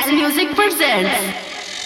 Dance Music presents.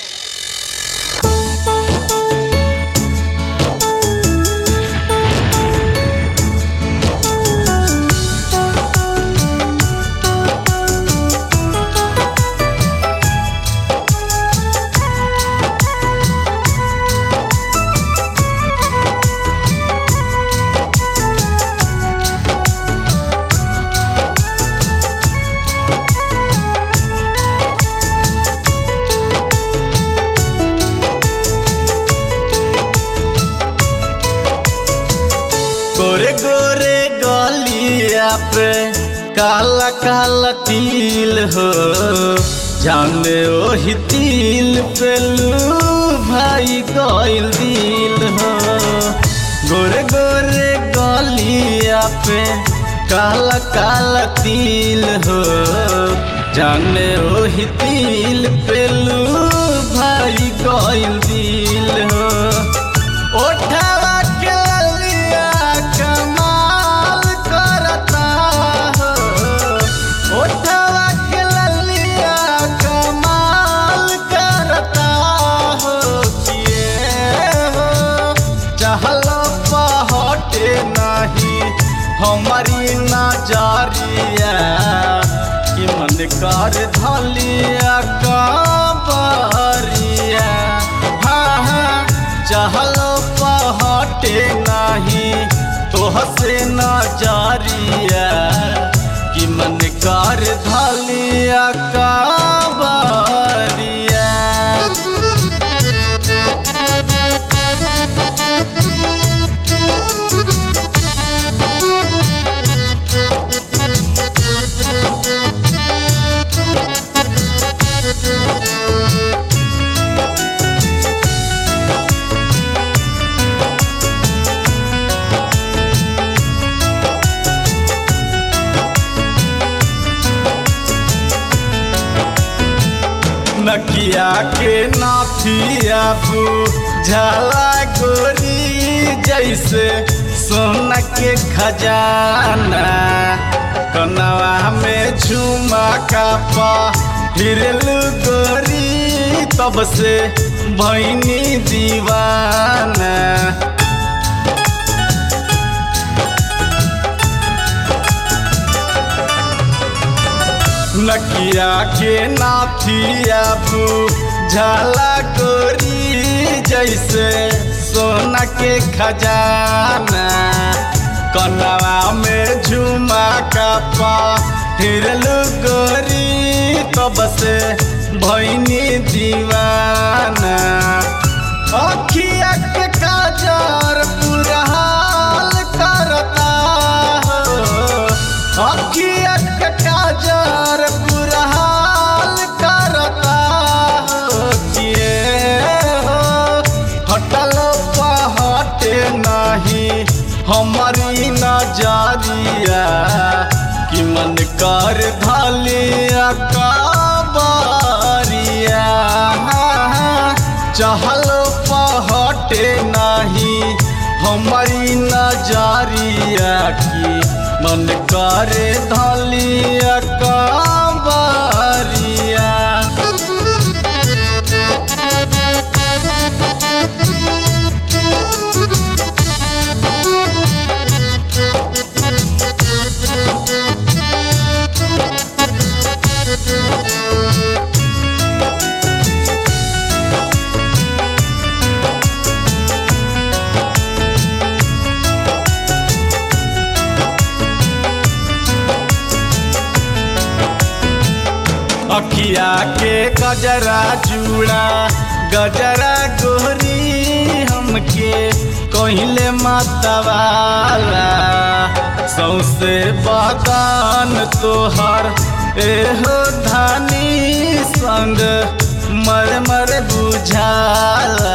गोरे गोरे गलिया पे काला काला तिल हो जाने ओही तिल पे लू भाई गइल दिल हो गोरे गोरे गलिया पे काला काला तिल हो जाने ओही तिल पे लू भाई गइल दिल हो ओठवा के ललिया कमाल करता हो ओठवा के ललिया कमाल करता हो किए हो चहलो पहटे नहीं हमारी नजरिया कि मन कर धलिया कबरिया हाँ हाँ चहलो पहटे नहीं तोहसे नजरिया कि मन कर धलिया कबरिया नकिया के नाथिया बू झाला गोरी जैसे सोना के खजाना कनवा में झुमा का पा हिरलू गोरी तब से भैनी दीवाना नकिया के नाथिया बू झाला गोरी जैसे सोना के खजाना कनवा में झुमा का पा हिरलू गोरी तब से भैनी दीवाना अखिया के काजर पूरा हाल करता हो अखिया के काजर पूरा हाल करता हो किए हो हटल पहटे नहीं हमारी नजरिया कि मन कर धलिया काबरिया चहल पहटे नहीं हमारी नजरिया की मन करे धलिया काबरिया अखिया के गजरा चूड़ा गजरा गोरी हमके कहले मतवाला सौसे बगान तोहर एहो धानी संग मर मर बुझाला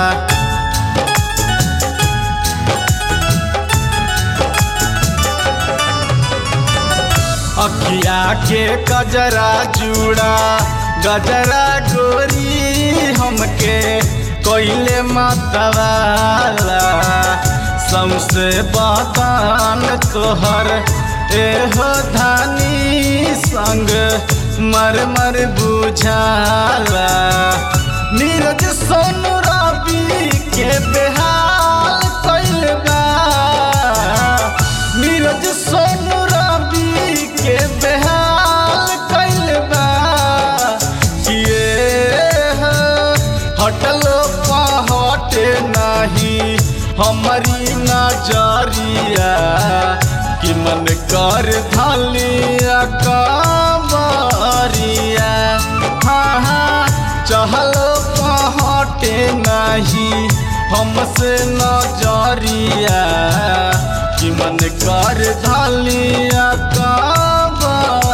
अखिया के गजरा चूड़ा गजरा गोरी हमके कोइले मतवाला समसे बदान तोहर एहो धानी संग मर मर बुझाला नीरज सोनू रवि के बेहाल कैल बा नीरज सोनू रवि के बेहाल कैल बा किए हटलो पहटे नहीं हमारी नजरिया कि मन कर धलिया कमरिया हाँ हाँ चहलो पहटे नहीं हमसे नजरिया कि मन कर धलिया कमरिया